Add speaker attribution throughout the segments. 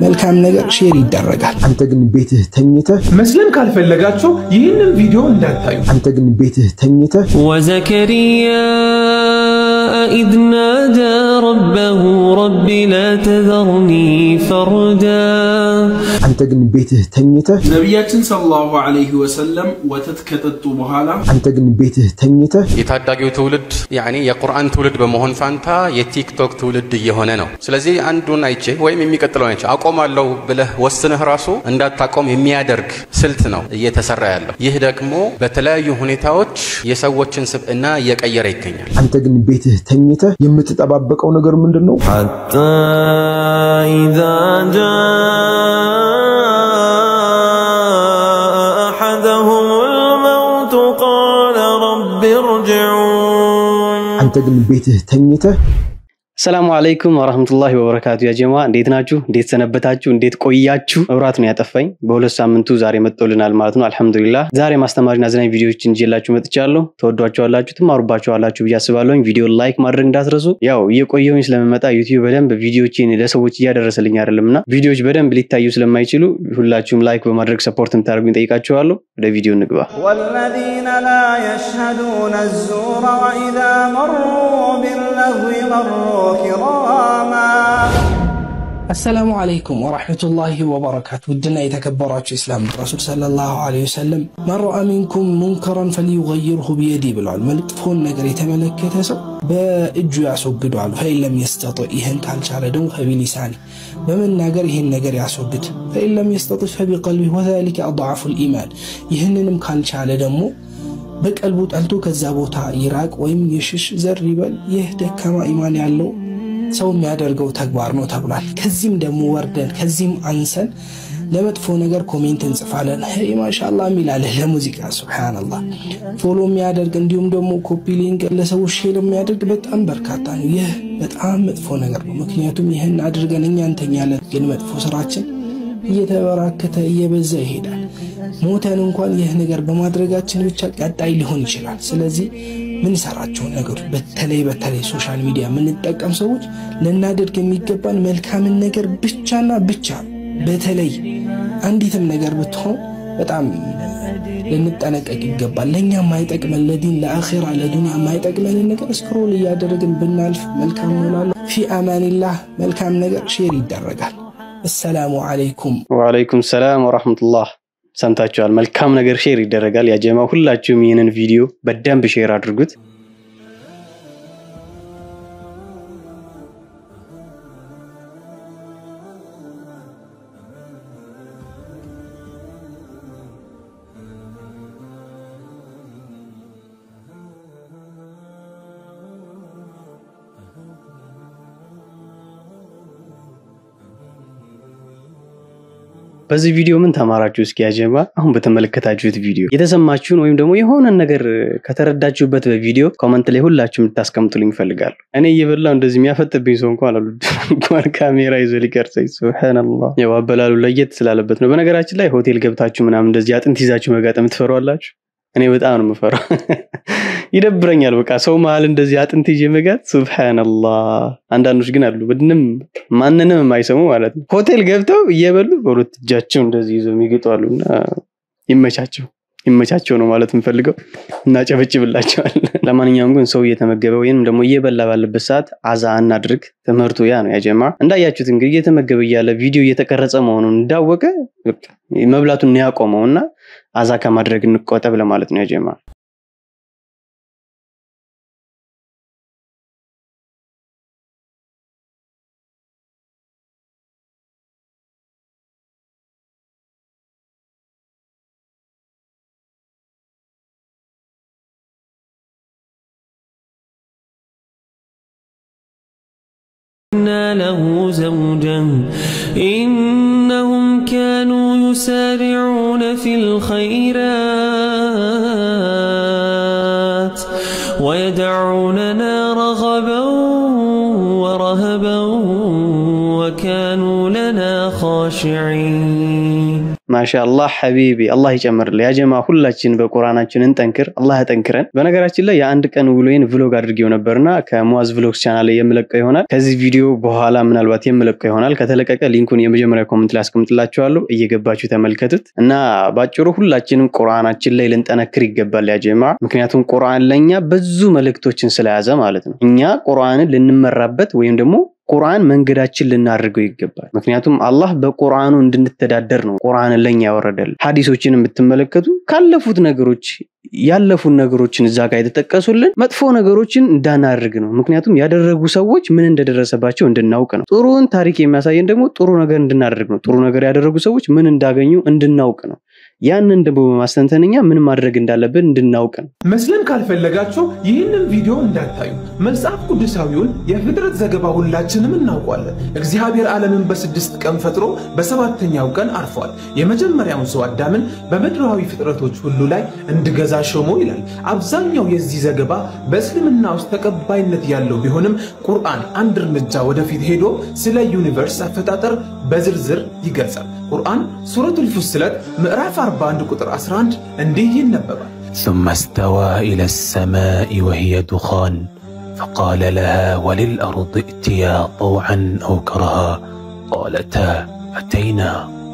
Speaker 1: መልካም ነገር ሼር ይደረጋል።
Speaker 2: አንተ ግን ቤትህ ተኝተህ
Speaker 3: መስለም ካልፈለጋችሁ ይህንን ቪዲዮ እንዳታዩ።
Speaker 2: አንተ ግን ቤትህ ተኝተህ
Speaker 4: وزكريا إذ نادى ربه رب لا تذرني فردا
Speaker 2: አንተ ግን ቤትህ ተኝተህ
Speaker 5: ነቢያችን ሰለላሁ ዐለይሂ ወሰለም ወተት ከጠጡ በኋላ
Speaker 2: አንተ ግን ቤትህ ተኝተህ
Speaker 6: የታዳጊው ትውልድ ያኔ የቁርአን ትውልድ በመሆን ፋንታ የቲክቶክ ትውልድ እየሆነ ነው። ስለዚህ አንዱን አይቼ ወይም የሚቀጥለውን አይቼ አቆማለሁ ብለህ ወስነህ ራሱ እንዳታቆም የሚያደርግ ስልት ነው እየተሰራ ያለው። ይህ ደግሞ በተለያዩ ሁኔታዎች የሰዎችን ስብዕና እየቀየረ ይገኛል።
Speaker 2: አንተ ግን ቤትህ ተኝተህ የምትጠባበቀው ነገር ምንድን ነው?
Speaker 4: حتى إذا جاء أحدهم الموت قال رب ارجعون
Speaker 2: አንተ ግን ቤትህ ተኝተህ
Speaker 7: ሰላሙ አለይኩም ወራህመቱላሂ ወበረካቱ። ያ ጀማ እንዴት ናችሁ? እንዴት ሰነበታችሁ? እንዴት ቆያችሁ? መብራት ነው ያጠፋኝ። በሁለት ሳምንቱ ዛሬ መጥቶልናል ማለት ነው። አልሐምዱሊላህ። ዛሬ ማስተማሪና አዝናኝ ቪዲዮዎችን ይዤላችሁ መጥቻለሁ። ተወዷቸዋላችሁ፣ ትማሩባቸዋላችሁ ብዬ አስባለሁኝ። ቪዲዮ ላይክ ማድረግ እንዳትረሱ። ያው እየቆየሁኝ ስለምመጣ ዩቲዩብ በደንብ ቪዲዮዎችን ለሰዎች እያደረሰልኝ አይደለም እና ቪዲዮዎች በደንብ ሊታዩ ስለማይችሉ ሁላችሁም ላይክ በማድረግ ሰፖርት እንታደርጉኝ ጠይቃችኋለሁ። ወደ ቪዲዮ እንግባ።
Speaker 8: والذين لا يشهدون الزور وإذا مروا باللغو مروا كراما
Speaker 1: አሰላሙ አለይኩም ወራህመቱላሂ ወበረካቱ። ውድና የተከበራችሁ ኢስላም ረሱል ሰለላሁ ዐለይሂ ወሰለም መን ረአ ሚንኩም ሙንከረን ፈሊዩገይርሁ ቢየዲ ብለዋል። መጥፎን ነገር የተመለከተ ሰው በእጁ ያስወግደዋል። ፈኢን ለም የስተጢዕ ይህን ካልቻለ ደግሞ ፈቢሊሳኒ በመናገር ይህን ነገር ያስወግድ። ፈኢን ለም የስተጢዕ ፈቢቀልቢ ወዛሊከ አድዓፉል ኢማን ይህንንም ካልቻለ ደግሞ በቀልቡ ጠልቶ ከዛ ቦታ ይራቅ ወይም የሽሽ ዘር ይበል። ይህ ደካማ ኢማን ያለው ሰው የሚያደርገው ተግባር ነው ተብሏል። ከዚህም ደግሞ ወርደን ከዚህም አንሰን ለመጥፎ ነገር ኮሜንት እንጽፋለን። ሄይ ማሻላ የሚላለህ ለሙዚቃ ሱብሓነላህ ፎሎ የሚያደርግ እንዲሁም ደግሞ ኮፒ ሊንክ ለሰዎች ሼር የሚያደርግ በጣም በርካታ ነው። ይህ በጣም መጥፎ ነገር ነው። ምክንያቱም ይህን አድርገን እኛ እንተኛለን፣ ግን መጥፎ ስራችን እየተበራከተ እየበዛ ይሄዳል። ሞተን እንኳን ይህ ነገር በማድረጋችን ብቻ ቀጣይ ሊሆን ይችላል። ስለዚህ ምንሰራቸውን ነገሮች በተለይ በተለይ ሶሻል ሚዲያ የምንጠቀም ሰዎች ልናደርግ የሚገባን መልካምን ነገር ብቻና ብቻ ነው። በተለይ አንዲትም ነገር ብትሆን በጣም ልንጠነቀቅ ይገባል። ለእኛ የማይጠቅመን ለዲን ለአኼራ ለዱንያ የማይጠቅመንን ነገር ስክሮል እያደረግን ብናልፍ መልካም ይሆናል። ፊ አማኒላህ መልካም ነገር ሼር ይደረጋል። አሰላሙ አለይኩም
Speaker 7: ወአለይኩም ሰላም ወራህመቱላህ። ሰምታችኋል። መልካም ነገር ሼር ይደረጋል። ያ ጀማ ሁላችሁም ይህንን ቪዲዮ በደንብ ሼር አድርጉት። በዚህ ቪዲዮ ምን ተማራችሁ? እስኪ ያጀማ አሁን በተመለከታችሁት ቪዲዮ የተሰማችሁን ወይም ደግሞ የሆነን ነገር ከተረዳችሁበት በቪዲዮ ኮመንት ላይ ሁላችሁም ልታስቀምጡልኝ ይፈልጋሉ። እኔ እየበላው እንደዚህ የሚያፈጥብኝ ሰው እንኳን አሉ እንኳን ካሜራ ይዞ ሊቀርጸኝ። ሱብሃነላህ። ያው አበላሉ ለየት ስላለበት ነው። በነገራችን ላይ ሆቴል ገብታችሁ ምናምን እንደዚህ አጥንት ይዛችሁ መጋጠም ትፈሯላችሁ? እኔ በጣም ነው የምፈራው። ይደብረኛል። በቃ ሰው መሀል እንደዚህ አጥንት ይዤ መጋት ሱብሃነላህ። አንዳንዶች ግን አሉ ምንም ማንንም የማይሰሙ ማለት ነው። ሆቴል ገብተው እየበሉ በሁለት እጃቸው እንደዚህ ይዘው የሚግጡ አሉና ይመቻቸው ይመቻቸው ነው ማለት የምፈልገው። እናጨበጭብላቸዋል። ለማንኛውም ግን ሰው እየተመገበ ወይም ደግሞ እየበላ ባለበት ሰዓት አዛ እናድርግ። ትምህርቱ ያ ነው ያጀማ። እንዳያችሁት እንግዲህ እየተመገበ እያለ ቪዲዮ እየተቀረጸ መሆኑን እንዳወቀ በቃ መብላቱን ያቆመው እና አዛ ከማድረግ እንቆጠብ ለማለት ነው ያጀማ።
Speaker 4: إنا له زوجا إنهم كانوا يسارعون في الخيرات ويدعوننا رغبا ورهبا وكانوا لنا خاشعين
Speaker 7: ማሻአላህ ሐቢቢ አላህ ይጨምርልህ። ያ ጀማ ሁላችን በቁርአናችን እንጠንክር፣ አላህ ያጠንክረን። በነገራችን ላይ የአንድ ቀን ውሎዬን ቭሎግ አድርጌው ነበርና ከሙአዝ ቭሎግስ ቻናል ላይ የምለቀው ይሆናል። ከዚህ ቪዲዮ በኋላ ምናልባት የምለቀው ይሆናል። ከተለቀቀ ሊንኩን የመጀመሪያ ኮመንት ላይ አስቀምጥላችኋለሁ፣ እየገባችሁ ተመልከቱት እና ባጭሩ ሁላችንም ቁርአናችን ላይ ልንጠነክር ይገባል ያ ጀማ። ምክንያቱም ቁርአን ለእኛ ብዙ መልእክቶችን ስለያዘ ማለት ነው። እኛ ቁርአንን ልንመራበት ወይም ደግሞ ቁርአን መንገዳችን ልናደርገው ይገባል። ምክንያቱም አላህ በቁርአኑ እንድንተዳደር ነው ቁርአንን ለኛ ያወረደል። ሀዲሶችን የምትመለከቱ ካለፉት ነገሮች ያለፉን ነገሮችን እዛ ጋር የተጠቀሱልን መጥፎ ነገሮችን እንዳናደርግ ነው። ምክንያቱም ያደረጉ ሰዎች ምን እንደደረሰባቸው እንድናውቅ ነው። ጥሩን ታሪክ የሚያሳየን ደግሞ ጥሩ ነገር እንድናደርግ ነው። ጥሩ ነገር ያደረጉ ሰዎች ምን እንዳገኙ እንድናውቅ ነው። ያንን ደግሞ በማስተንተንኛ ምን ማድረግ እንዳለብን እንድናውቅ ነው።
Speaker 3: መስለን ካልፈለጋችሁ ይህንን ቪዲዮ እንዳታዩ። መጽሐፍ ቅዱሳዊውን የፍጥረት ዘገባ ሁላችንም እናውቋለን። እግዚአብሔር ዓለምን በስድስት ቀን ፈጥሮ በሰባተኛው ቀን አርፏል። የመጀመሪያውን ሰው አዳምን በምድራዊ ፍጥረቶች ሁሉ ላይ እንድገዛ ሾሞ ይላል። አብዛኛው የዚህ ዘገባ በእስልምና ውስጥ ተቀባይነት ያለው ቢሆንም ቁርአን አንድ እርምጃ ወደፊት ሄዶ ስለ ዩኒቨርስ አፈጣጠር በዝርዝር ይገልጻል። ቁርአን ሱረቱል ፉስለት ምዕራፍ 41 ቁጥር 11 እንዲህ ይነበባል።
Speaker 9: ثم استوى إلى السماء وهي دخان فقال لها وللأرض ائتيا طوعا أو كرها قالتا أتينا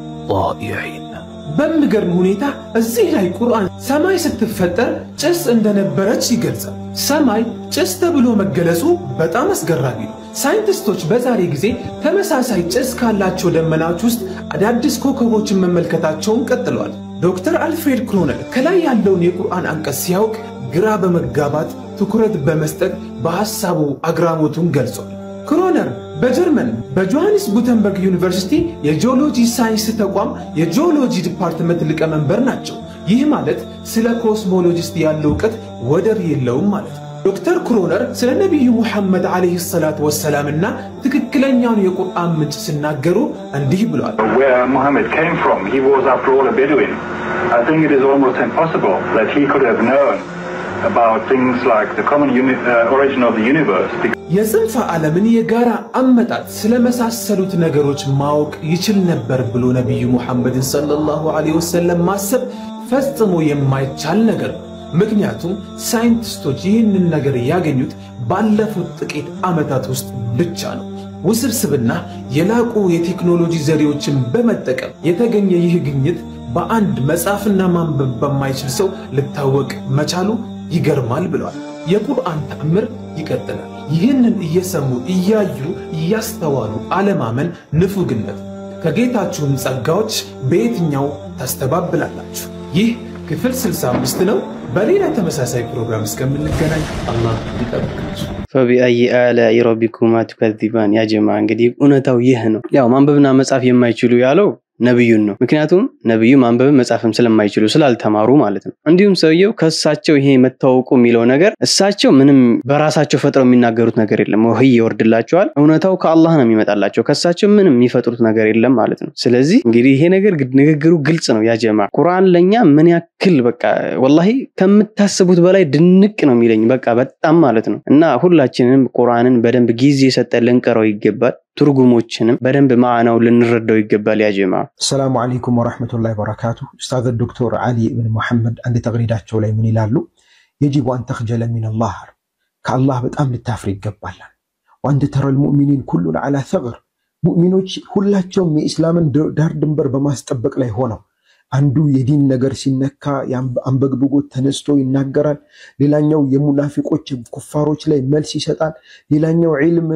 Speaker 9: طائعين
Speaker 3: በሚገርም ሁኔታ እዚህ ላይ ቁርአን ሰማይ ስትፈጠር ጭስ እንደነበረች ይገልጻል። ሰማይ ጭስ ተብሎ መገለጹ በጣም አስገራሚ ነው። ሳይንቲስቶች በዛሬ ጊዜ ተመሳሳይ ጭስ ካላቸው ደመናዎች ውስጥ አዳዲስ ኮከቦችን መመልከታቸውን ቀጥለዋል። ዶክተር አልፍሬድ ክሮነል ከላይ ያለውን የቁርአን አንቀጽ ሲያውቅ ግራ በመጋባት ትኩረት በመስጠት በሐሳቡ አግራሞቱን ገልጿል። ክሮነር በጀርመን በጆሃንስ ጉተንበርግ ዩኒቨርሲቲ የጂኦሎጂ ሳይንስ ተቋም የጂኦሎጂ ዲፓርትመንት ሊቀመንበር ናቸው። ይህ ማለት ስለ ኮስሞሎጂስት ያለው እውቀት ወደር የለውም ማለት ነው። ዶክተር ክሮነር ስለ ነቢዩ ሙሐመድ ዓለይሂ ሰላት ወሰላምና ትክክለኛውን የቁርአን ምንጭ ሲናገሩ እንዲህ ብለዋል።
Speaker 10: where Muhammad came from. He was, after all, a Bedouin. I think it is almost impossible that he could have known about things like the common uni- uh, origin of the universe.
Speaker 3: የጽንፈ ዓለምን የጋራ አመጣጥ ስለመሳሰሉት ነገሮች ማወቅ ይችል ነበር ብሎ ነቢዩ ሙሐመድን ሰለላሁ ዐለይሂ ወሰለም ማሰብ ፈጽሞ የማይቻል ነገር ነው። ምክንያቱም ሳይንቲስቶች ይህንን ነገር ያገኙት ባለፉት ጥቂት ዓመታት ውስጥ ብቻ ነው። ውስብስብና የላቁ የቴክኖሎጂ ዘዴዎችን በመጠቀም የተገኘ ይህ ግኝት በአንድ መጻፍና ማንበብ በማይችል ሰው ልታወቅ መቻሉ ይገርማል ብለዋል። የቁርአን ተአምር ይቀጥላል። ይህንን እየሰሙ እያዩ እያስተዋሉ አለማመን ንፉግነት። ከጌታችሁም ጸጋዎች በየትኛው ታስተባብላላችሁ? ይህ ክፍል 65 ነው። በሌላ ተመሳሳይ ፕሮግራም እስከምንገናኝ አላህ ይጠብቃችሁ።
Speaker 7: ፈቢአይ አላኢ ረቢኩማ ቱከዚባን። ያ ጀማ እንግዲህ እውነታው ይህ ነው። ያው ማንበብና መጻፍ የማይችሉ ያለው ነብዩን ነው። ምክንያቱም ነብዩ ማንበብን መጻፍም ስለማይችሉ ስላልተማሩ ማለት ነው። እንዲሁም ሰውየው ከእሳቸው ይሄ መታወቁ የሚለው ነገር እሳቸው ምንም በራሳቸው ፈጥረው የሚናገሩት ነገር የለም። ወህይ ይወርድላቸዋል። እውነታው ከአላህ ነው የሚመጣላቸው። ከእሳቸው ምንም የሚፈጥሩት ነገር የለም ማለት ነው። ስለዚህ እንግዲህ ይሄ ነገር ንግግሩ ግልጽ ነው። ያጀማ ቁርአን ለእኛ ምን ያክል በቃ ወላሂ ከምታስቡት በላይ ድንቅ ነው የሚለኝ በቃ በጣም ማለት ነው። እና ሁላችንም ቁርአንን በደንብ ጊዜ ሰጠን ልንቀረው ይገባል። ትርጉሞችንም በደንብ ማዕናው ልንረዳው ይገባል። ያጀማ
Speaker 2: አሰላሙ አለይኩም ወረሕመቱላሂ ወበረካቱ። ኡስታዝ ዶክተር ዓሊ ብን ሙሐመድ አንድ ተቅሪዳቸው ላይ ምን ይላሉ? የጂቡ አን ተኽጀለ ሚነላህ ከአላህ በጣም ልታፍር ይገባላል። ወአንተ ተረል ሙእሚኒን ኩሉን ዓላ ሰግር ሙእሚኖች ሁላቸውም የኢስላምን ዳር ድንበር በማስጠበቅ ላይ ሆነው አንዱ የዲን ነገር ሲነካ አንበግብጎት ተነስቶ ይናገራል። ሌላኛው የሙናፊቆች ኩፋሮች ላይ መልስ ይሰጣል። ሌላኛው ዒልም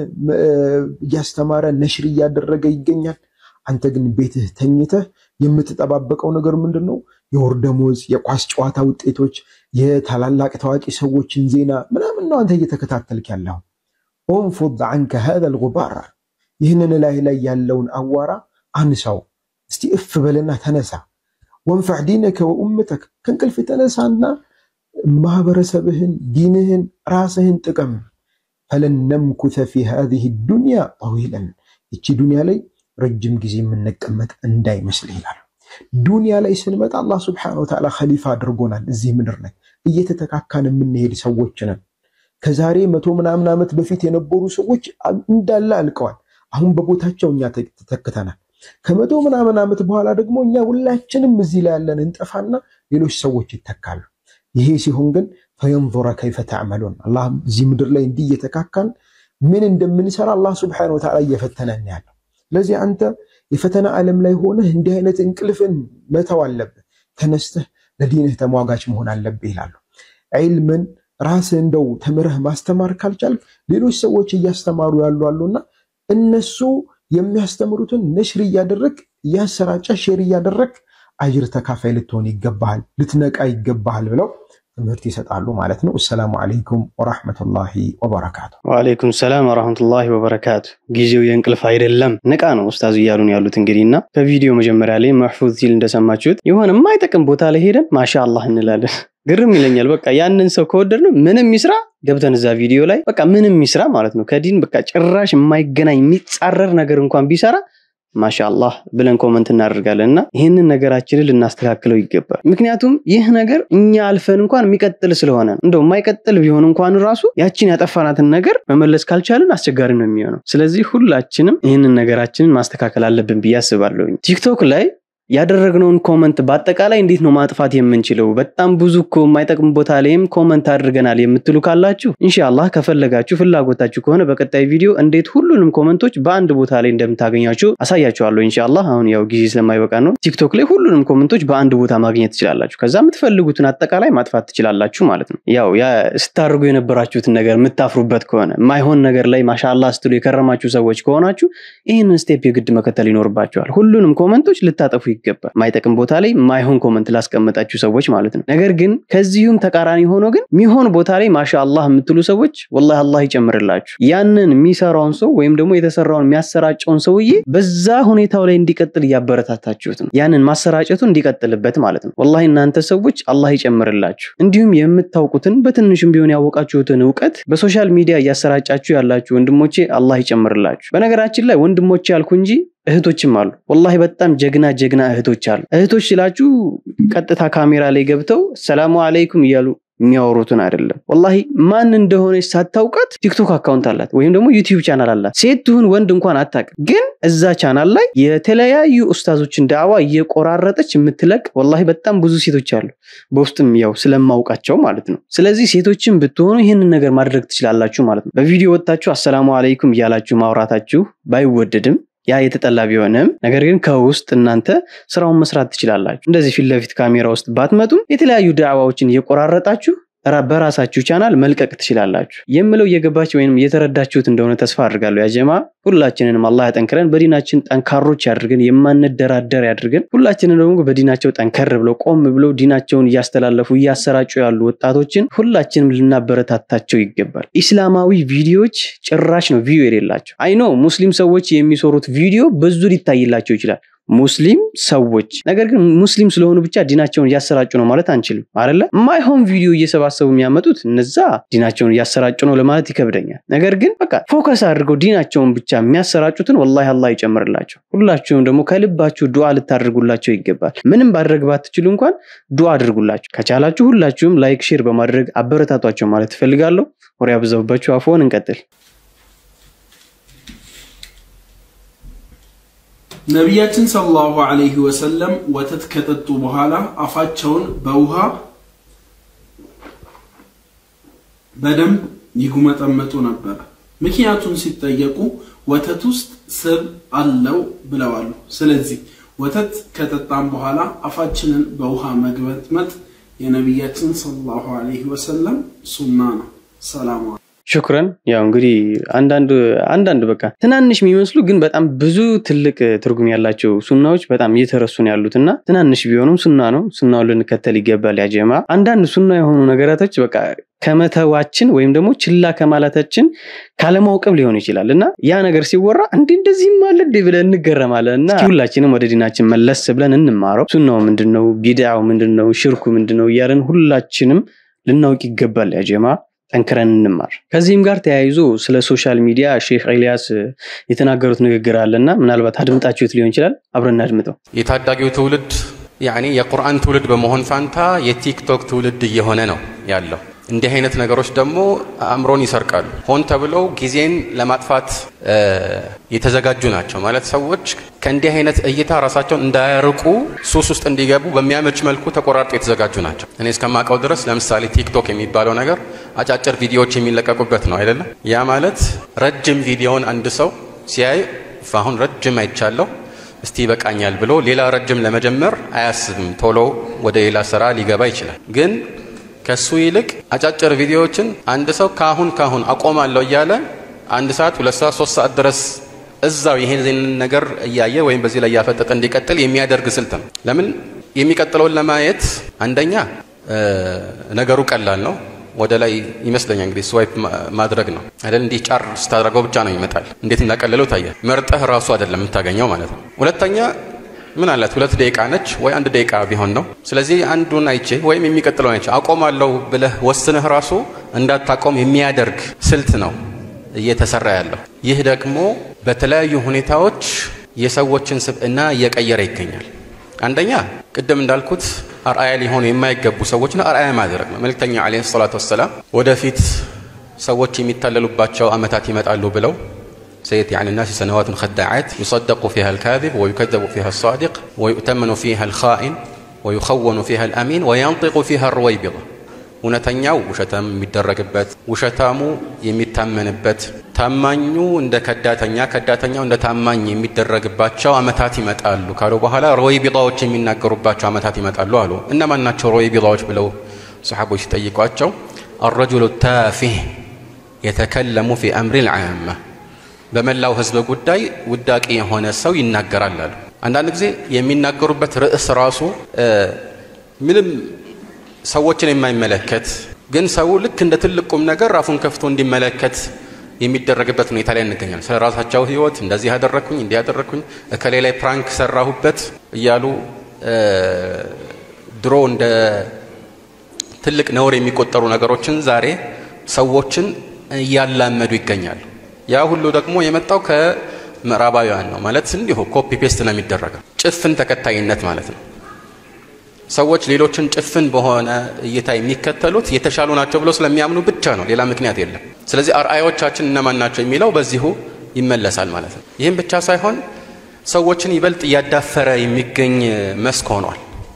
Speaker 2: እያስተማረ ነሽር እያደረገ ይገኛል። አንተ ግን ቤትህ ተኝተህ የምትጠባበቀው ነገር ምንድን ነው? የወር ደሞዝ፣ የኳስ ጨዋታ ውጤቶች፣ የታላላቅ ታዋቂ ሰዎችን ዜና ምናምን ነው አንተ እየተከታተልክ ያለው። ኦንፉድ አንከ ሀዘል ጉባር፣ ይህንን ላይ ላይ ያለውን አዋራ አንሳው እስቲ እፍ በልና ተነሳ። ወንፈዕ ዲነከ ወኡመተክ ከእንቅልፍ ተነሳና ማህበረሰብህን፣ ዲንህን፣ ራስህን ጥቀም። ፈለን ነምኩተ ፊ ሃዚህ ዱንያ ጠዊለን ይቺ ዱንያ ላይ ረጅም ጊዜ የምንቀመጥ እንዳይመስል ይላል። ዱንያ ላይ ስንመጣ አላህ ስብሐነሁ ወተዓላ ኸሊፋ አድርጎናል። እዚህ ምድር ላይ እየተተካካን የምንሄድ ሰዎች ነን። ከዛሬ መቶ ምናምን ዓመት በፊት የነበሩ ሰዎች እንዳለ አልቀዋል። አሁን በቦታቸው እኛ ተተክተናል። ከመቶ ምናምን ዓመት በኋላ ደግሞ እኛ ሁላችንም እዚህ ላይ ያለን እንጠፋና ሌሎች ሰዎች ይተካሉ። ይሄ ሲሆን ግን ፈየንዙረ ከይፈ ተዕመሉን አላህ እዚህ ምድር ላይ እንዲህ እየተካካን ምን እንደምንሰራ አላህ ስብሐነሁ ወተዓላ እየፈተነን ያለው። ስለዚህ አንተ የፈተና ዓለም ላይ ሆነህ እንዲህ አይነት እንቅልፍን መተው አለብህ። ተነስተህ ለዲንህ ተሟጋች መሆን አለብህ ይላሉ። ዒልምን ራስህ እንደው ተምረህ ማስተማር ካልቻልክ ሌሎች ሰዎች እያስተማሩ ያሉ አሉና እነሱ የሚያስተምሩትን ነሽር እያደረግ እያሰራጨ ሼር እያደረግ አጅር ተካፋይ ልትሆን ይገባሃል፣ ልትነቃ ይገባሃል ብለው ትምህርት ይሰጣሉ ማለት ነው። አሰላሙ አለይኩም ወራህመቱላሂ ወበረካቱ።
Speaker 7: ወአለይኩም ሰላም ወራህመቱላሂ ወበረካቱ። ጊዜው የእንቅልፍ አይደለም ንቃ ነው ኡስታዝ እያሉን ያሉት እንግዲህ እና ከቪዲዮ መጀመሪያ ላይ መሕፉዝ ሲል እንደሰማችሁት የሆነ የማይጠቅም ቦታ ላይ ሄደን ማሻ አላህ እንላለን። ግርም ይለኛል። በቃ ያንን ሰው ከወደድ ነው ምንም ይስራ ገብተን እዛ ቪዲዮ ላይ በቃ ምንም ይስራ ማለት ነው ከዲን በቃ ጭራሽ የማይገናኝ የሚጻረር ነገር እንኳን ቢሰራ ማሻአላህ ብለን ኮመንት እናደርጋለን እና ይህንን ነገራችንን ልናስተካክለው ይገባል። ምክንያቱም ይህ ነገር እኛ አልፈን እንኳን የሚቀጥል ስለሆነ ነው። እንደው የማይቀጥል ቢሆን እንኳን ራሱ ያችን ያጠፋናትን ነገር መመለስ ካልቻልን አስቸጋሪ ነው የሚሆነው። ስለዚህ ሁላችንም ይህንን ነገራችንን ማስተካከል አለብን ብዬ አስባለሁ። ቲክቶክ ላይ ያደረግነውን ኮመንት በአጠቃላይ እንዴት ነው ማጥፋት የምንችለው? በጣም ብዙ እኮ የማይጠቅም ቦታ ላይም ኮመንት አድርገናል የምትሉ ካላችሁ ኢንሻአላህ ከፈለጋችሁ ፍላጎታችሁ ከሆነ በቀጣይ ቪዲዮ እንዴት ሁሉንም ኮመንቶች በአንድ ቦታ ላይ እንደምታገኛቸው አሳያችኋለሁ። ኢንሻአላህ አሁን ያው ጊዜ ስለማይበቃ ነው። ቲክቶክ ላይ ሁሉንም ኮመንቶች በአንድ ቦታ ማግኘት ትችላላችሁ። ከዛ የምትፈልጉትን አጠቃላይ ማጥፋት ትችላላችሁ ማለት ነው። ያው ያ ስታደርጉ የነበራችሁትን ነገር የምታፍሩበት ከሆነ ማይሆን ነገር ላይ ማሻአላህ ስትሉ የከረማችሁ ሰዎች ከሆናችሁ ይህንን ስቴፕ የግድ መከተል ይኖርባችኋል። ሁሉንም ኮመንቶች ልታጠፉ ይገባል። ማይጠቅም ቦታ ላይ ማይሆን ኮመንት ላስቀመጣችሁ ሰዎች ማለት ነው። ነገር ግን ከዚሁም ተቃራኒ ሆኖ ግን ሚሆን ቦታ ላይ ማሻአላህ የምትሉ ሰዎች ወላሂ አላህ ይጨምርላችሁ። ያንን የሚሰራውን ሰው ወይም ደግሞ የተሰራውን የሚያሰራጨውን ሰውዬ በዛ ሁኔታው ላይ እንዲቀጥል እያበረታታችሁት ነው። ያንን ማሰራጨቱ እንዲቀጥልበት ማለት ነው። ወላሂ እናንተ ሰዎች አላህ ይጨምርላችሁ። እንዲሁም የምታውቁትን በትንሹም ቢሆን ያወቃችሁትን እውቀት በሶሻል ሚዲያ እያሰራጫችሁ ያላችሁ ወንድሞቼ አላህ ይጨምርላችሁ። በነገራችን ላይ ወንድሞቼ ያልኩ እንጂ እህቶችም አሉ። ወላሂ በጣም ጀግና ጀግና እህቶች አሉ። እህቶች ስላችሁ ቀጥታ ካሜራ ላይ ገብተው ሰላሙ አለይኩም እያሉ የሚያወሩትን አይደለም። ወላሂ ማን እንደሆነች ሳታውቃት ቲክቶክ አካውንት አላት ወይም ደግሞ ዩቲዩብ ቻናል አላት። ሴት ትሁን ወንድ እንኳን አታውቅም፣ ግን እዛ ቻናል ላይ የተለያዩ ኡስታዞችን ዳዕዋ እየቆራረጠች የምትለቅ ወላሂ በጣም ብዙ ሴቶች አሉ። በውስጥም ያው ስለማውቃቸው ማለት ነው። ስለዚህ ሴቶችን ብትሆኑ ይህንን ነገር ማድረግ ትችላላችሁ ማለት ነው። በቪዲዮ ወጥታችሁ አሰላሙ አለይኩም እያላችሁ ማውራታችሁ ባይወደድም ያ የተጠላ ቢሆንም ነገር ግን ከውስጥ እናንተ ስራውን መስራት ትችላላችሁ። እንደዚህ ፊት ለፊት ካሜራ ውስጥ ባትመጡም የተለያዩ ዳዕዋዎችን እየቆራረጣችሁ በራሳችሁ ቻናል መልቀቅ ትችላላችሁ የምለው እየገባችሁ ወይም እየተረዳችሁት እንደሆነ ተስፋ አድርጋለሁ። ያጀማ ሁላችንንም አላህ ያጠንክረን፣ በዲናችን ጠንካሮች ያድርገን፣ የማንደራደር ያድርገን። ሁላችንን ደግሞ በዲናቸው ጠንከር ብለው ቆም ብለው ዲናቸውን እያስተላለፉ እያሰራጩ ያሉ ወጣቶችን ሁላችንም ልናበረታታቸው ይገባል። ኢስላማዊ ቪዲዮዎች ጭራሽ ነው ቪዲዮ የሌላቸው። አይኖ ሙስሊም ሰዎች የሚሰሩት ቪዲዮ ብዙ ሊታይላቸው ይችላል ሙስሊም ሰዎች ነገር ግን ሙስሊም ስለሆኑ ብቻ ዲናቸውን እያሰራጩ ነው ማለት አንችልም አይደለ ማይሆን ቪዲዮ እየሰባሰቡ የሚያመጡት እነዛ ዲናቸውን እያሰራጩ ነው ለማለት ይከብደኛል ነገር ግን በቃ ፎከስ አድርገው ዲናቸውን ብቻ የሚያሰራጩትን ወላሂ አላህ ይጨምርላቸው ሁላችሁም ደግሞ ከልባችሁ ዱዓ ልታደርጉላቸው ይገባል ምንም ማድረግ ባትችሉ እንኳን ዱዓ አድርጉላቸው ከቻላችሁ ሁላችሁም ላይክ ሼር በማድረግ አበረታቷቸው ማለት ትፈልጋለሁ ወሬ አብዛውባችሁ አፎን እንቀጥል
Speaker 5: ነቢያችን ሰለላሁ ዐለይሂ ወሰለም ወተት ከጠጡ በኋላ አፋቸውን በውሃ በደንብ ይጉመጠመጡ ነበር። ምክንያቱን ሲጠየቁ ወተት ውስጥ ስብ አለው ብለዋሉ። ስለዚህ ወተት ከጠጣም በኋላ አፋችንን በውሃ መግመጥመጥ የነቢያችን ሰለላሁ ዐለይሂ ወሰለም ሱና ነው። ሰላም
Speaker 7: ሽኩረን ያው እንግዲህ አንዳንድ አንዳንድ በቃ ትናንሽ የሚመስሉ ግን በጣም ብዙ ትልቅ ትርጉም ያላቸው ሱናዎች በጣም እየተረሱ ነው ያሉት እና ትናንሽ ቢሆኑም ሱና ነው ሱናውን ልንከተል ይገባል ያጀማ አንዳንድ ሱና የሆኑ ነገራቶች በቃ ከመተዋችን ወይም ደግሞ ችላ ከማለታችን ካለማውቀብ ሊሆን ይችላል እና ያ ነገር ሲወራ እንዲ እንደዚህም አለ እንዲ ብለን እንገረማለን እና ሁላችንም ወደ ዲናችን መለስ ብለን እንማረው ሱናው ምንድነው ቢድዓው ምንድነው ሽርኩ ምንድነው እያለን ሁላችንም ልናውቅ ይገባል ያጀማ ጠንክረን እንማር። ከዚህም ጋር ተያይዞ ስለ ሶሻል ሚዲያ ሼክ ኤልያስ የተናገሩት ንግግር አለና ምናልባት አድምጣችሁት ሊሆን ይችላል። አብረን አድምጠው።
Speaker 6: የታዳጊው ትውልድ ያኔ የቁርአን ትውልድ በመሆን ፋንታ የቲክቶክ ትውልድ እየሆነ ነው ያለው። እንዲህ አይነት ነገሮች ደግሞ አእምሮን ይሰርቃሉ። ሆን ተብለው ጊዜን ለማጥፋት የተዘጋጁ ናቸው። ማለት ሰዎች ከእንዲህ አይነት እይታ ራሳቸውን እንዳያርቁ ሱስ ውስጥ እንዲገቡ በሚያመች መልኩ ተቆራርጦ የተዘጋጁ ናቸው። እኔ እስከማውቀው ድረስ ለምሳሌ ቲክቶክ የሚባለው ነገር አጫጭር ቪዲዮዎች የሚለቀቁበት ነው አይደለም። ያ ማለት ረጅም ቪዲዮውን አንድ ሰው ሲያይ አሁን ረጅም አይቻለሁ እስቲ ይበቃኛል ብሎ ሌላ ረጅም ለመጀመር አያስብም። ቶሎ ወደ ሌላ ስራ ሊገባ ይችላል። ግን ከሱ ይልቅ አጫጭር ቪዲዮዎችን አንድ ሰው ካሁን ካሁን አቆማለሁ እያለ አንድ ሰዓት፣ ሁለት ሰዓት፣ ሶስት ሰዓት ድረስ እዛው ይሄን ነገር እያየ ወይም በዚህ ላይ እያፈጠጠ እንዲቀጥል የሚያደርግ ስልት ነው። ለምን የሚቀጥለውን ለማየት አንደኛ ነገሩ ቀላል ነው። ወደ ላይ ይመስለኛል እንግዲህ ስዋይፕ ማድረግ ነው አይደል? እንዲህ ጫር ስታደርገው ብቻ ነው ይመጣል። እንዴት እንዳቀለለው ታያል። መርጠህ ራሱ አይደለም የምታገኘው ማለት ነው። ሁለተኛ ምን አላት ሁለት ደቂቃ ነች ወይ አንድ ደቂቃ ቢሆን ነው። ስለዚህ አንዱን አይቼ ወይም የሚቀጥለውን አይቼ አቆማለሁ ብለህ ወስነህ ራሱ እንዳታቆም የሚያደርግ ስልት ነው እየተሰራ ያለው። ይህ ደግሞ በተለያዩ ሁኔታዎች የሰዎችን ስብዕና እየቀየረ ይገኛል። አንደኛ ቅድም እንዳልኩት አርአያ ሊሆኑ የማይገቡ ሰዎችን አርአያ ማድረግ ነው። መልእክተኛ ዓለይሂ ሰላቱ ወሰላም ወደፊት ሰዎች የሚታለሉባቸው ዓመታት ይመጣሉ ብለው سيأتي على الناس سنوات خداعات يصدق فيها الكاذب ويكذب فيها الصادق ويؤتمن فيها الخائن ويخون فيها الأمين وينطق فيها الرويبضة እውነተኛው ውሸታም የሚደረግበት ውሸታሙ የሚታመንበት ታማኙ እንደ ከዳተኛ ከዳተኛው እንደ ታማኝ የሚደረግባቸው አመታት ይመጣሉ ካሉ በኋላ ሮይቢጣዎች የሚናገሩባቸው አመታት ይመጣሉ አሉ። እነማን ናቸው ሮይቢጣዎች ብለው ሰሓቦች ሲጠይቋቸው አረጁሉ ታፊህ የተከለሙ ፊ አምሪ ልዓማ በመላው ህዝብ ጉዳይ ውዳቂ የሆነ ሰው ይናገራል አሉ። አንዳንድ ጊዜ የሚናገሩበት ርዕስ ራሱ ምንም ሰዎችን የማይመለከት ግን ሰው ልክ እንደ ትልቅ ቁም ነገር ራፉን ከፍቶ እንዲመለከት የሚደረግበት ሁኔታ ላይ እንገኛለን። ስለ ራሳቸው ህይወት እንደዚህ ያደረግኩኝ እንዲህ ያደረግኩኝ እከሌ ላይ ፕራንክ ሰራሁበት እያሉ ድሮ እንደ ትልቅ ነውር የሚቆጠሩ ነገሮችን ዛሬ ሰዎችን እያላመዱ ይገኛሉ። ያ ሁሉ ደግሞ የመጣው ከምዕራባውያን ነው። ማለት እንዲሁ ኮፒ ፔስት ነው የሚደረገው፣ ጭፍን ተከታይነት ማለት ነው። ሰዎች ሌሎችን ጭፍን በሆነ እይታ የሚከተሉት የተሻሉ ናቸው ብሎ ስለሚያምኑ ብቻ ነው፣ ሌላ ምክንያት የለም። ስለዚህ አርአዮቻችን እነማን ናቸው የሚለው በዚሁ ይመለሳል ማለት ነው። ይህም ብቻ ሳይሆን ሰዎችን ይበልጥ እያዳፈረ የሚገኝ መስክ ሆኗል።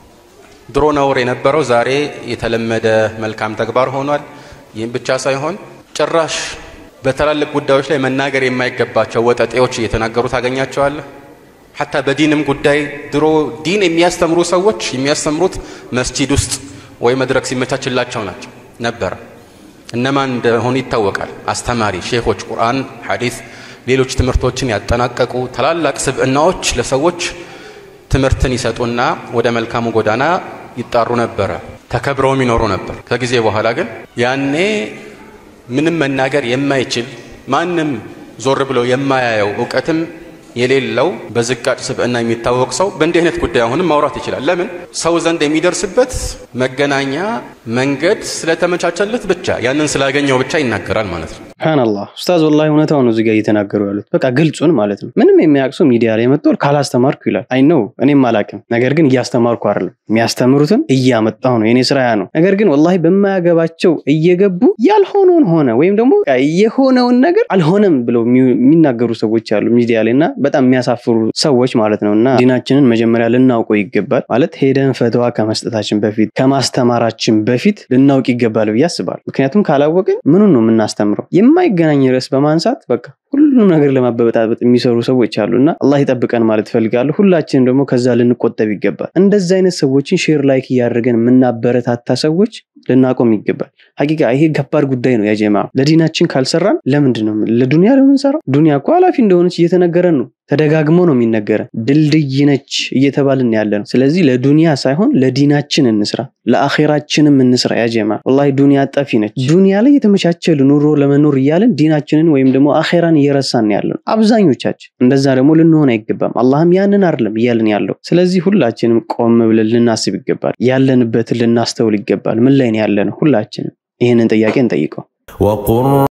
Speaker 6: ድሮ ነውር የነበረው ዛሬ የተለመደ መልካም ተግባር ሆኗል። ይህም ብቻ ሳይሆን ጭራሽ በትላልቅ ጉዳዮች ላይ መናገር የማይገባቸው ወጠጤዎች እየተናገሩ ታገኛቸዋለህ። ሐታ በዲንም ጉዳይ ድሮ ዲን የሚያስተምሩ ሰዎች የሚያስተምሩት መስጂድ ውስጥ ወይ መድረክ ሲመቻችላቸው ናቸው ነበረ። እነማን እንደሆኑ ይታወቃል። አስተማሪ ሼኾች፣ ቁርአን፣ ሐዲስ፣ ሌሎች ትምህርቶችን ያጠናቀቁ ታላላቅ ስብዕናዎች ለሰዎች ትምህርትን ይሰጡና ወደ መልካሙ ጎዳና ይጣሩ ነበረ። ተከብረውም ይኖሩ ነበር። ከጊዜ በኋላ ግን ያኔ ምንም መናገር የማይችል ማንም ዞር ብሎ የማያየው እውቀትም የሌለው በዝቃጭ ስብዕና የሚታወቅ ሰው በእንዲህ አይነት ጉዳይ አሁንም ማውራት ይችላል። ለምን ሰው ዘንድ የሚደርስበት መገናኛ መንገድ ስለተመቻቸለት ብቻ ያንን ስላገኘው ብቻ ይናገራል ማለት ነው።
Speaker 7: ሱብሃነላህ ኡስታዝ፣ ወላሂ እውነታው ነው እዚጋ እየተናገሩ ያሉት በቃ ግልጹን ማለት ነው። ምንም የሚያውቅ ሰው ሚዲያ ላይ መጥቶ ካላስተማርኩ ይላል። አይ ነው እኔም አላቅም፣ ነገር ግን እያስተማርኩ አይደለም፣ የሚያስተምሩትን እያመጣሁ ነው፣ የኔ ስራ ያ ነው። ነገር ግን ወላሂ በማያገባቸው እየገቡ ያልሆነውን ሆነ ወይም ደግሞ የሆነውን ነገር አልሆነም ብለው የሚናገሩ ሰዎች አሉ ሚዲያ ላይ እና በጣም የሚያሳፍሩ ሰዎች ማለት ነው። እና ዲናችንን መጀመሪያ ልናውቀው ይገባል ማለት ሄደን ፈተዋ ከመስጠታችን በፊት ከማስተማራችን በፊት ልናውቅ ይገባል ብዬ አስባለሁ። ምክንያቱም ካላወቅን ምኑን ነው የምናስተምረው? የማይገናኝ ርዕስ በማንሳት በቃ ሁሉንም ነገር ለማበበጣበጥ የሚሰሩ ሰዎች አሉ እና አላህ ይጠብቀን ማለት እፈልጋለሁ። ሁላችንም ደግሞ ከዛ ልንቆጠብ ይገባል። እንደዚህ አይነት ሰዎችን ሼር ላይክ እያደረገን የምናበረታታ ሰዎች ልናቆም ይገባል። ሀቂቃ ይሄ ከባድ ጉዳይ ነው። ያጀማ ለዲናችን ካልሰራን ለምንድን ነው ለዱንያ ለምንሰራው? ዱንያ እኮ ኃላፊ እንደሆነች እየተነገረን ነው። ተደጋግሞ ነው የሚነገረን። ድልድይ ነች እየተባልን ያለ ነው። ስለዚህ ለዱንያ ሳይሆን ለዲናችን እንስራ፣ ለአኼራችንም እንስራ። ያጀማ ወላሂ ዱንያ ጠፊ ነች። ዱንያ ላይ የተመቻቸ ኑሮ ለመኖር እያለን ዲናችንን ወይም ደግሞ አኼራን እየረሳን ያለ ነው አብዛኞቻችን። እንደዛ ደግሞ ልንሆን አይገባም። አላህም ያንን አይደለም እያልን ያለው። ስለዚህ ሁላችንም ቆም ብለን ልናስብ ይገባል። ያለንበትን ልናስተውል ይገባል። ምን ላይ ነው ያለ ነው? ሁላችንም ይህንን ጥያቄ እንጠይቀው።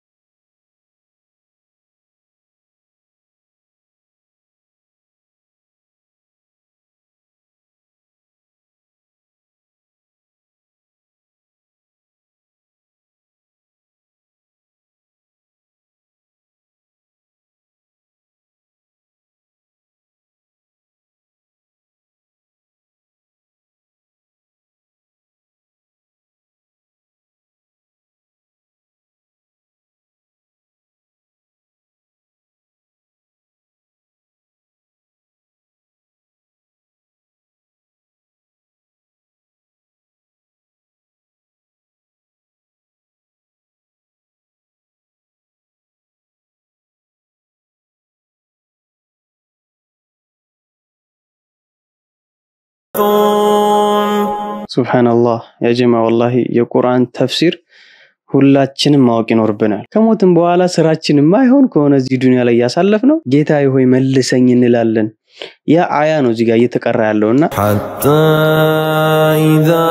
Speaker 7: ሱብሓነላህ ያ ጀማ ወላሂ የቁርአን ተፍሲር ሁላችንም ማወቅ ይኖርብናል። ከሞትም በኋላ ስራችን ማይሆን ከሆነ እዚህ ዱንያ ላይ እያሳለፍ ነው ጌታዬ ሆይ መልሰኝ እንላለን። ያ አያ ነው እዚህ ጋር እየተቀራ ያለውና
Speaker 4: حتى إذا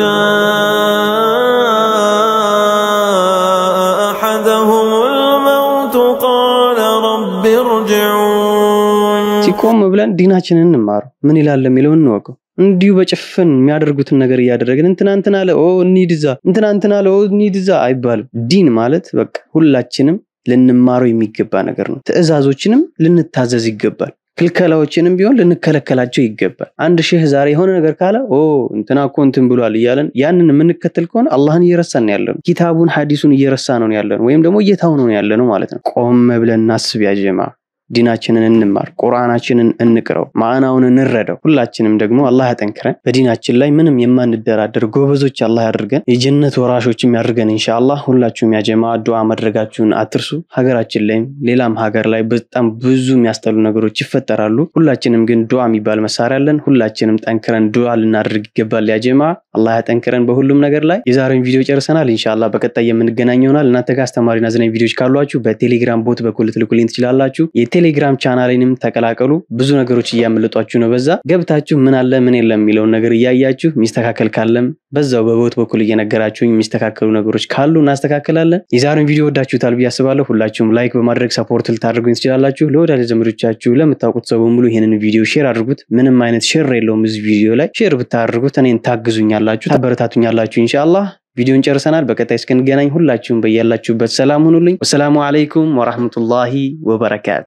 Speaker 4: جاء أحدهم الموت قال رب ارجعون
Speaker 7: ሲቆም ብለን ዲናችንን እንማር ምን ይላል የሚለውን እንወቀው። እንዲሁ በጭፍን የሚያደርጉትን ነገር እያደረግን እንትና እንትና አለ ኦ እንሂድ እዛ እንትና እንትና አለ ኦ እንሂድ እዛ አይባልም። ዲን ማለት በቃ ሁላችንም ልንማረው የሚገባ ነገር ነው። ትዕዛዞችንም ልንታዘዝ ይገባል። ክልከላዎችንም ቢሆን ልንከለከላቸው ይገባል። አንድ ሼህ ዛሬ የሆነ ነገር ካለ ኦ እንትና እኮ እንትን ብሏል እያለን ያንን የምንከተል ከሆነ አላህን እየረሳን ያለ ነው። ኪታቡን ሐዲሱን እየረሳ ነው ያለ ነው፣ ወይም ደግሞ እየታው ነው ያለ ነው ማለት ነው። ቆም ብለን እናስብ ያጀማ ዲናችንን እንማር፣ ቁርአናችንን እንቅረው፣ ማዕናውን እንረዳው። ሁላችንም ደግሞ አላህ ያጠንክረን፣ በዲናችን ላይ ምንም የማንደራደር ጎበዞች አላህ ያድርገን፣ የጀነት ወራሾችም ያድርገን ኢንሻአላህ። ሁላችሁም ያጀማ ዱዓ ማድረጋችሁን አትርሱ። ሀገራችን ላይም ሌላም ሀገር ላይ በጣም ብዙ የሚያስጠሉ ነገሮች ይፈጠራሉ። ሁላችንም ግን ዱዓ የሚባል መሳሪያ አለን። ሁላችንም ጠንክረን ዱዓ ልናደርግ ይገባል። ያጀማ አላህ ያጠንክረን በሁሉም ነገር ላይ። የዛሬውን ቪዲዮ ጨርሰናል። ኢንሻአላህ በቀጣይ የምንገናኝ ይሆናል። እናንተ ጋር አስተማሪና አዝናኝ ቪዲዮዎች ካሏችሁ በቴሌግራም ቦት በኩል ልትልኩልኝ ትችላላችሁ። የቴሌግራም ቻናሌንም ተቀላቀሉ። ብዙ ነገሮች እያመለጧችሁ ነው። በዛ ገብታችሁ ምን አለ ምን የለም የሚለውን ነገር እያያችሁ የሚስተካከል ካለም በዛው በቦት በኩል እየነገራችሁኝ የሚስተካከሉ ነገሮች ካሉ እናስተካክላለን። የዛሬውን ቪዲዮ ወዳችሁታል ብዬ አስባለሁ። ሁላችሁም ላይክ በማድረግ ሰፖርት ልታደርጉኝ ትችላላችሁ። ለወዳጅ ዘመዶቻችሁ ለምታውቁት ሰው በሙሉ ይህንን ቪዲዮ ሼር አድርጉት። ምንም አይነት ሼር የለውም እዚህ ቪዲዮ ላይ ሼር ብታደርጉት እኔን ታግዙኛላችሁ፣ ታበረታቱኛላችሁ ኢንሻአላህ። ቪዲዮን ጨርሰናል። በቀጣይ እስክንገናኝ ሁላችሁም በያላችሁበት ሰላም ሁኑልኝ። ወሰላሙ አለይኩም ወራህመቱላሂ ወበረካቱ